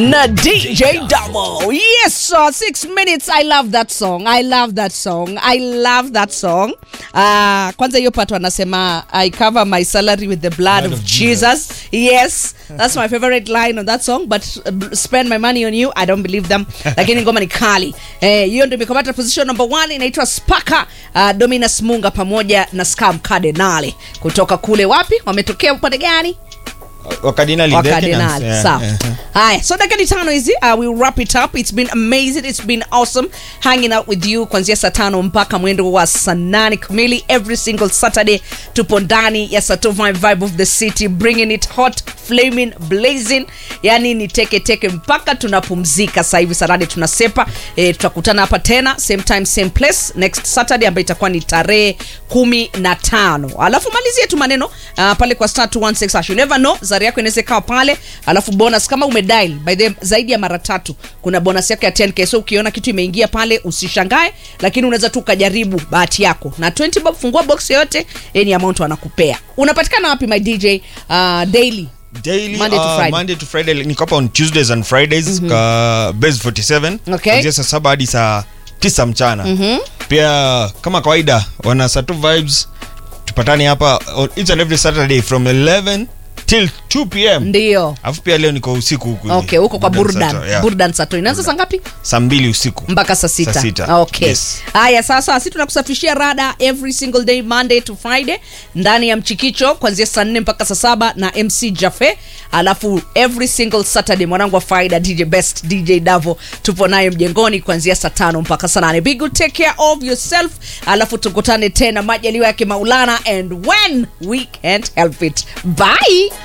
na DJ Double. Yes, sir. Six minutes. I love that song. I love that song. I love that song. Uh, kwanza hiyo part wanasema I cover my salary with the blood, of, of Jesus. Yes, that's my favorite line on that song. But uh, spend my money on you, I don't believe them. Lakini ngoma ni kali. Eh, hiyo ndio imekamata position number one inaitwa Spaka uh, Dominus Munga pamoja na Scam Cardinale kutoka kule wapi? Wametokea upande gani? wakadinali wakardinali sawa haya so dakika ni tano hizi uh, we'll wrap it up it's been amazing it's been awesome hanging out with you kuanzia saa tano mpaka mwendo wa saa nane kamili every single saturday tupo ndani ya sato vibe vibe of the city bringing it hot flaming blazing yani ni teke teke mpaka tunapumzika sasa hivi saa nane tunasepa e, tutakutana hapa tena same time same place next saturday ambayo itakuwa ni tarehe kumi na tano alafu malizie tu maneno uh, pale kwa star 216 hash. you never know zari yako inaweza ikawa pale alafu bonus kama umedial by the zaidi ya mara tatu kuna bonus yako ya 10k so ukiona kitu imeingia pale usishangae lakini unaweza tu ukajaribu bahati yako na 20 bob fungua box yoyote any amount wanakupea unapatikana wapi my dj uh, daily Daily, Monday to uh, Friday. Monday to Friday niko hapa on Tuesdays and Fridays ka base 47 Okay. kuanzia saa saba hadi saa tisa mchana pia kama kawaida wana Sato vibes tupatane hapa on each and every Saturday from 11 till 2 pm ndio alafu pia leo niko usiku huku hivi. okay huko kwa burdan Sato, yeah. burdan sato inaanza saa ngapi saa mbili usiku mpaka saa sita. Saa sita. okay Yes. haya sasa si tunakusafishia rada every single day monday to friday ndani ya mchikicho kuanzia saa nne mpaka saa saba na mc jafe alafu every single saturday mwanangu wa faida dj best dj davo tupo naye mjengoni kuanzia saa tano mpaka saa nane big good take care of yourself alafu tukutane tena majaliwa yake maulana and when we can't help it bye